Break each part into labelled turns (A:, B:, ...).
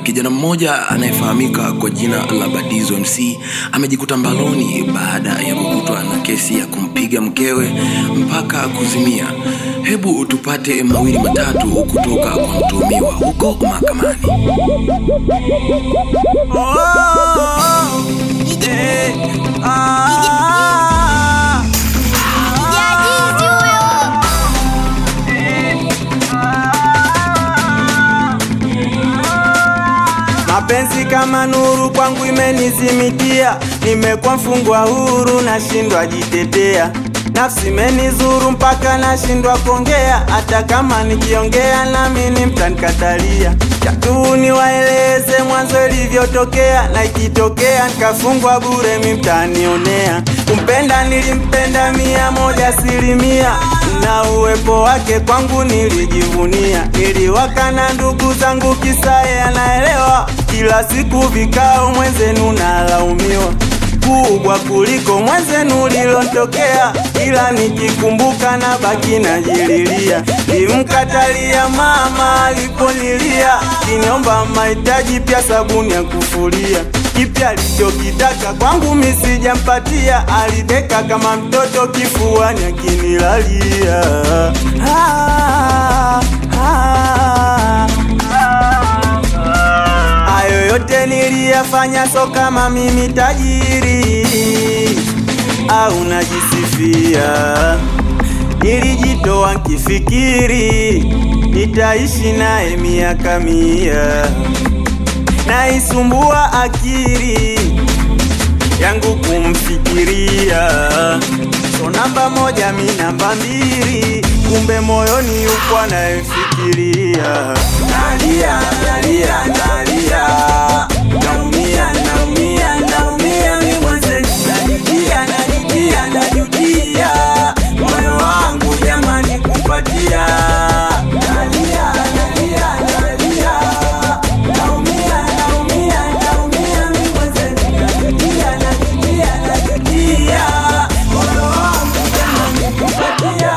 A: Kijana mmoja anayefahamika kwa jina la Badizo MC amejikuta mbaloni baada ya kukutwa na kesi ya kumpiga mkewe mpaka kuzimia. Hebu tupate mawili matatu kutoka kwa mtuhumiwa huko mahakamani.
B: Jajizi huyo.
C: Mapenzi kama nuru kwangu imenizimikia, nimekuwa mfungwa huru, nashindwa jitetea. Nafsi imenizuru mpaka nashindwa kuongea, hata kama nikiongea nami ni mtanikatalia. Chatu niwaeleze mwanzo ilivyotokea, na ikitokea nikafungwa bure, mi mtanionea. Kumpenda nilimpenda mia moja asilimia, na uwepo wake kwangu nilijivunia. Niliwaka na ndugu zangu kisaye anaelewa, kila siku vikao mwenzenu nalaumiwa kubwa kuliko mwenzenu lilotokea, ila nikikumbuka na baki najililia. Limkatalia mama aliponilia, kiniomba mahitaji pia sabuni ya kufulia. Kipya alichokitaka kwangu misijampatia, alideka kama mtoto kifuani akinilalia. Ah, ah, Hayo yote niliyafanya so kama mimi tajiri au najisifia. Nilijitoa nkifikiri nitaishi naye miaka mia, naisumbua akili yangu kumfikiria. So namba moja mi namba mbili, kumbe moyoni yuko anayefikiria. Nalia, nalia, nalia, naumia, naumia, naumia, mi mwenzetu najutia, najutia, najutia, moyo wangu jamani kupatia. Nalia, nalia, nalia, naumia, naumia, naumia, mi mwenzetu najutia, najutia, najutia, moyo wangu jamani kupatia.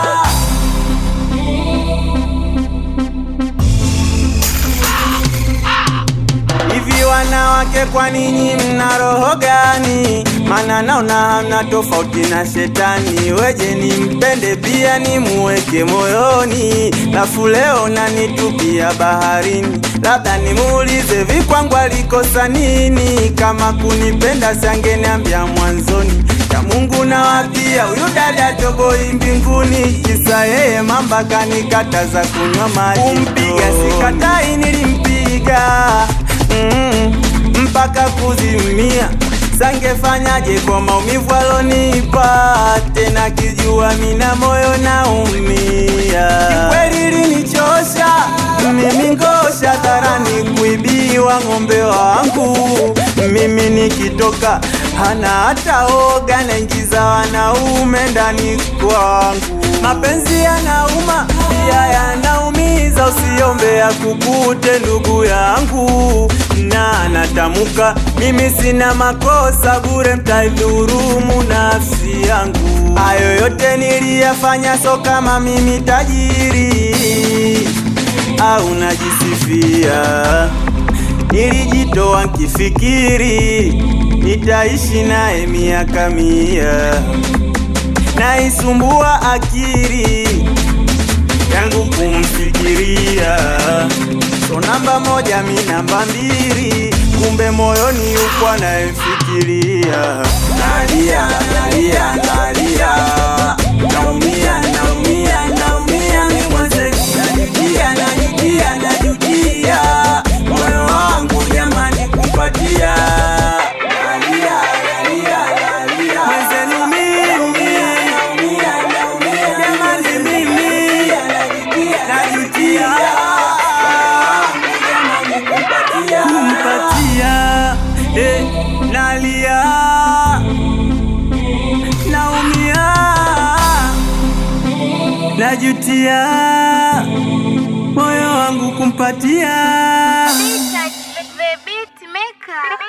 C: Hivi wanawake, kwa ninyi mna roho gani? Maana naona hamna tofauti na shetani. Weje nimpende pia nimuweke moyoni, lafu leo nanitupia baharini. Labda nimuulize vikwangu alikosa nini? Kama kunipenda sangeniambia mwanzoni ya Mungu na wapia huyu dada toboi mbinguni, kisa yeye mamba kanikataza kunywa maji. Kumpiga sikatai, nilimpiga mm, mpaka kuzimia. Sangefanyaje kwa maumivu alonipa, tena kijua mina moyo naumia. Kweli linichosha mimi ngosha dharani kuibiwa ng'ombe wangu, mimi nikitoka hana hata oga, naingiza wanaume ndani kwangu. Mapenzi yanauma pia yanaumiza, usiombe akukute ndugu yangu, na natamuka mimi sina makosa, bure mtaidhurumu nafsi yangu. Hayo yote niliyafanya, so kama mimi tajiri au najisifia. Nilijitoa nkifikiri nitaishi naye miaka mia, naisumbua akili yangu kumfikiria. So namba moja mi namba mbili, kumbe moyoni yuko anayefikiria. Nalia, nalia, nalia, naumia, naumia, naumia, mi mwenzetu najutia, najutia, najutia, moyo wangu jamani kupatia. Nalia, nalia, nalia, mwenzenu mimi, jamani mimi, najutia, kumpatia, eh, nalia naumia, najutia, moyo wangu kumpatia.
B: Beat, the beat maker.